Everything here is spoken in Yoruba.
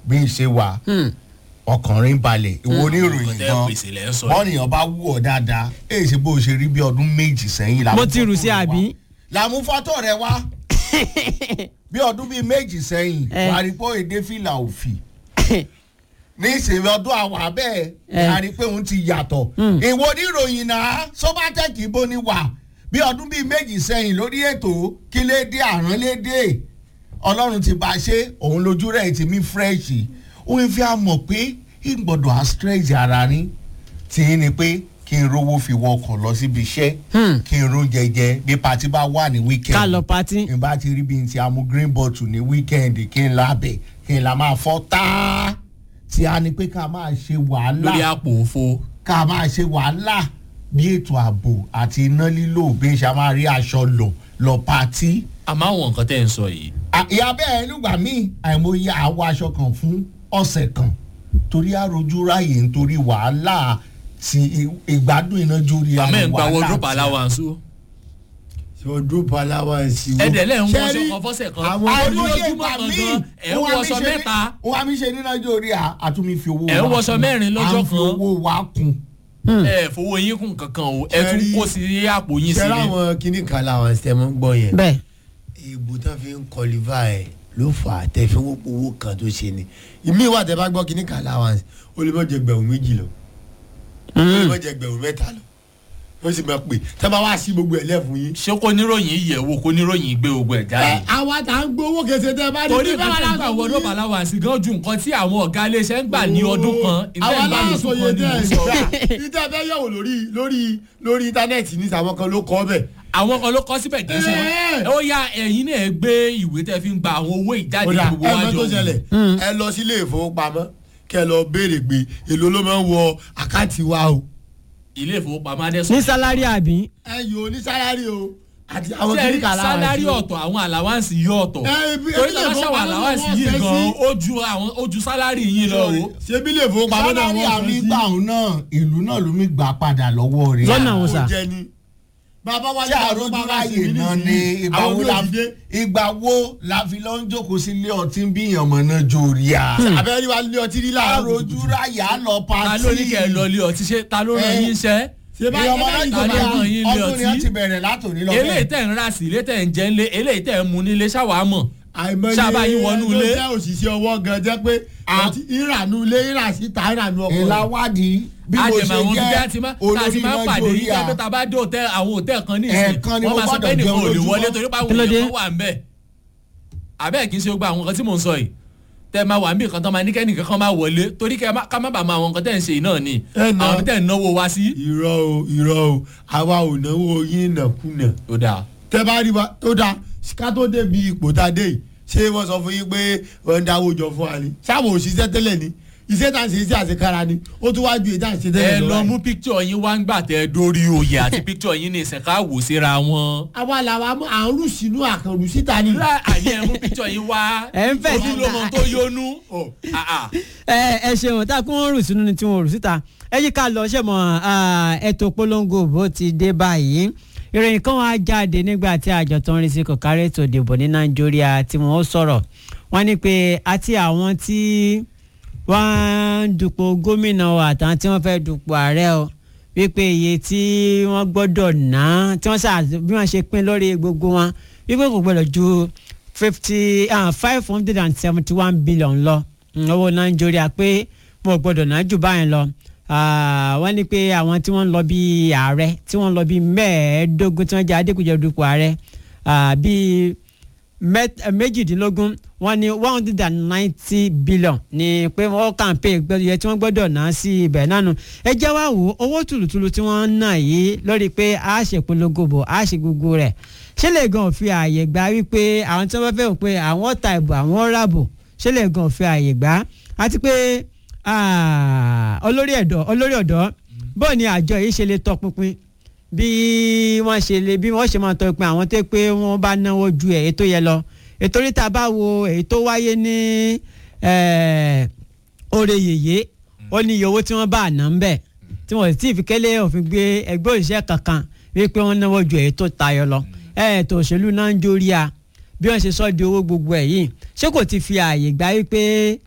bí n ṣe wà ọkùnrin balẹ̀ ìwọ oníròyìn nǹkan tẹ́ gan pèsè lẹ́ ń sọ wọ́n nìyàn bá wù ọ́ dáadáa èyí ṣe bó ṣe rí bí ọdún méjì sẹ́yìn làmú mo ti rù fọ́tò sí rẹ wá. àbí. làmú fọ́tò rẹ wá bí ọdún bíi méjì sẹ́yìn Eh. wà á rí pé èdè fìlà òfì ní ìsinmi ọdún àwọn abẹ́ Eh. a rí pé òun ti yàtọ̀ ìwọ oníròyìn náà sọ́bátẹ́kì bó ni wà bí ọdún bíi méjì sẹ́yìn lórí ètò kí lè dé àrán lè dé ọlọ́run ti bá a ṣe òun lójú rẹ̀ ti mí fírẹ́ṣì òun fi àmọ̀ pé ìgbọ̀dọ̀ àstrẹ́jì ara ní tí ní pé kí n rówó fi wọkọ̀ lọ síbi iṣẹ́ Hmm. kí n rún jẹjẹ bí pati bá wà ní wíkẹ́ndì ká lọ patí. n bá ti rí bí n ti amú green bottle ní wíkẹ́ndì kí n lábẹ́ kí n là máa fọ́ táá tí a ní pé ká máa ṣe wàhálà lórí àpò òfo ká máa ṣe wàhálà bí ètò ààbò àti iná lílò bí n ṣe máa rí aṣọ lò lọ patí. àmọ́ àwọn nǹkan tẹ́ ń sọ yìí À- ìyá bẹ́ẹ̀ nígbà míì àìmọye àwọ aṣọ kan fún ọ̀sẹ̀ kan torí àròjú ráàyè nítorí wàhálà ti ì- ìgbádùn iná jórí àmọ́ ẹ̀ ń gba wàhálà wardrobe ti- allowance o wardrobe allowance wo. ẹ̀dẹ̀ lẹ́ ń Ṣé wọṣọ rí kan fọ́sẹ̀ kan àwọn àìmọye lójúmọ́ ìgbà kan míì gan ẹ̀ ń òun àmì wọṣọ ṣe ní- mẹ́ta òun àmì ṣe ní nàìjíríà àtúnmí fi owó Ẹ̀ ń wa wọṣọ kún. mẹ́rin lọ́jọ́ à ń fi kan. owó wa kún. ẹ̀ fowó yín kún kankan o ẹ̀ tún Ṣé rí- kó sí àpò yín ṣe sí ni láwọn kíní kan làwọn ṣe mọ́ ń gbọ́ yẹn. bẹ́ẹ̀ ìbò tán fi ń kọlífà ẹ̀ ló fà á tẹ̀ fi ń wọ́pọ̀ owó kan tó ṣe ni. ìmí wà tẹ́ bá gbọ́ kíní kan allowance ó lè má jẹ gbẹ̀rún méjì lọ ó lè má jẹ gbẹ̀rún mẹ́ta lọ ó sì máa pè tẹ́ bá wá sí gbogbo ẹ̀ lẹ́fun yín. ṣé kó níròyìn yẹ̀ wò kó níròyìn gbé gbogbo ẹ̀ jáde. àwa tá ń gbowó kẹsẹ̀ tẹ́ bá torí bí báwa ìgbésẹ̀ la gbà sọ wọ́n fún ló yín. bá láwọn àsìgán ju nǹkan tí àwọn ọ̀gá iléeṣẹ́ ń gbà ní ọdún kan ìgbà àwa ìgbà láàsọ lóṣù yẹn kan ni tẹ́ mo ẹ̀ sọ. gbà níta fẹ́ yẹ̀wò lórí lórí lórí íńtánẹ́ẹ̀tì ní sàwọn kan ló kọ́ bẹ̀. àwọn kan ló kọ́ síbẹ̀ kì í ṣe Ẹ̀. ó yá ẹ̀yin náà gbé ìwé tẹ́ fi ń gba àwọn owó ìjáde kódà gbogbo ẹ mọ wájú tó ṣẹlẹ̀ ẹ lọ sílé ìfowópamọ́ kẹ lọ béèrè pé èló ló máa ń wọ àkáǹtì wa o. ilé ìfowópamọ́ adẹ́sùn. ní sálárì àbí. ẹ yóò ní sálárì o àti àwọn sẹ́ẹ̀rí kíríkà láwọn sálárì àti- ọ̀tọ̀ àwọn àlàwáǹsì yìí ọ̀tọ̀ Ẹ, ibi- torí ilé tọ́lá ṣàwọn ìfowópamọ́ àlàwáǹsì náà yìí wọ́n fẹ́ gan sí. ó ju àwọn ó ju sálárì yìí lọ o. ṣé bí ilé ìfowópamọ́ náà sálárì wọ́n àmì fẹ́ sí. gbà òun náà ìlú náà ló mi gbà padà lọ́wọ́ rẹ̀. Lọ́nà wo sà? Ó jẹ ni. bàbá wa tí àròjù ráàyè náà ni ìgbà wo la ìgbà wo la fi lọ ń jókòó sílé ọtí bí ìyànmọ náà jórí a. abẹ́rẹ́ wa lé ọtí rí láàárọ̀ àròjù ráàyè á lọ ta pàtí. ló ní kẹ́ ẹ lọ ilé ọtí ṣe ta ló ràn Ẹ. yín iṣẹ́. ṣé bá ìyànmọ náà ẹ bá jórí ta ló a ràn yín ilé ọdún ni wọ́n ọtí? ti bẹ̀rẹ̀ látòní lọ eléyìí tẹ̀ ń rà sí ilé tẹ̀ ń jẹ́ ńlé eléyìí tẹ̀ ń mu nílé ṣàwámọ̀. àìmọye Ṣáàbà yín wọnú ẹni tó ilé. jẹ́ òṣìṣẹ́ ọwọ́ gan jẹ́ pé àti ìrànú ilé ìrà síta ìrànú ọkọ̀ ìlà wádìí bí mo àjẹmọ ṣe àwọn bíbí jẹ́ àti má tá a olórí ti máa ń náà pàdé jórí yìí a. pé tá a bá dé òtẹ́ àwọn òtẹ́ kan ní ìsìn Ẹ̀ẹ̀kan ni wọ́n mo máa sọ pé gbọ́dọ̀ nìkan ò lè jẹun wọlé lójúmọ́. torí pé àwọn Kí ló dé? èèyàn kan wà ń bẹ̀. àbẹ́ẹ̀ kì í ṣe gbogbo àwọn nǹkan tí mò ń sọ yìí tẹ́ ẹ máa wà níbi kan tán máa ní kẹ́nìkan kan máa wọlé torí kẹ́ ẹ má- ká má bàa máa àwọn nǹkan tẹ́ ẹ̀ ń ṣe yìí náà ni Ẹ nà. àwọn tẹ́ ẹ̀ ń náwó wa sí. irọ́ o irọ́ o àwa ò náwó yín nàkúnà ó dáa tẹ́ bá rí wa tó dáa ká tó débi ipò tá a dé yìí ṣé wọ́n sọ fún yín pé wọ́n ń dáwó jọ fún wa ni sáwọn òṣìṣẹ́ tẹ́lẹ̀ ni iṣẹ́ tá à ń ṣe iṣẹ́ àṣekára ni ó tún wá ju èyí tá à ń ṣe ẹ tẹ́lẹ̀ lọ báyìí. mú píkítọ̀ yín wá ń gbà tẹ́ ẹ dórí oyè àti píkítọ̀ yín ní ìsẹ̀ká wò síra wọn. àwa làwa mú à ń rù sínú àkànrù síta ni. Lá- àní ẹ mú píkítọ̀ yín wá Ẹ ń fẹ̀ síta. ojúlówó tó yónú. Ah, ah. ẹ ẹ ṣeun tá a kún wọn rù sínú ni tí wọn rù síta ẹ yí ká lọ ṣe mọ ètò polongo bó ti dé báyìí ìròyìn kan wá jáde nígbà tí àjọ tó ń rí sí kòkárí ètò ìdìbò ní nàìjíríà tí wọn ó sọ̀rọ̀ wọ́n ní pé àti àwọn tí wọ́n ń dupò gómìnà o àtàwọn tí wọ́n fẹ́ dupò ààrẹ o wípé iye tí wọ́n gbọ́dọ̀ ná tí wọ́n ṣáà bí wọ́n ṣe pín lórí gbogbo wọn wípé kò gbọ́dọ̀ ju fifty five hundred and seventy one billion lọ mm, owó nàìjíríà pé wọn ò gbọ́dọ̀ ná jù báyìí lọ Ah, wọ́n ní pé àwọn tí wọ́n ń lọ bí ààrẹ tí wọ́n ń lọ bí mẹ́ẹ̀ẹ́dógún tí wọ́n jẹ́ adékùjẹ́ dupò ààrẹ ah, bíi mẹ́t- eh, méjìdínlógún wọ́n ní one hundred and ninety billion ní pé wọ́n kàǹpé gbẹ́dọ̀ tí wọ́n gbọ́dọ̀ ná sí ibẹ̀ nánu ẹ jẹ́ wá wò ó owó tùlùtùlù tí wọ́n ń ná yìí lórí pé a ṣe polongo bò a ṣe gbogbo rẹ̀ ṣé lè gan fi ààyè gbà wípé àwọn tí wọ́n fẹ́ wò pé àwọn ta ìbò àwọn ràbò ṣé lè gan fi ààyè gbà àti pé ah, olórí ẹ̀dọ́ olórí ọ̀dọ́ bọ́ọ̀ ni àjọ yìí ṣe lè tọpinpin bí wọ́n ṣe lè bí wọ́n ṣe máa tọpinpin àwọn tó pé wọ́n bá náwó ju èyí tó yẹ lọ ètò oríta bá wo èyí tó wáyé ní eh, oore yèyé ó ní iye owó tí wọ́n bá àná ń bẹ̀ tí wọ́n sì tí ì fi kélé òfin gbé ẹgbẹ́ òṣìṣẹ́ kankan wípé wọ́n náwó ju èyí tó tayọ lọ ètò òṣèlú náà ń jórí a bí wọ́n ṣe sọ di owó gbogbo ẹ̀ yìí ṣé kò ti fi ààyè gbà wípé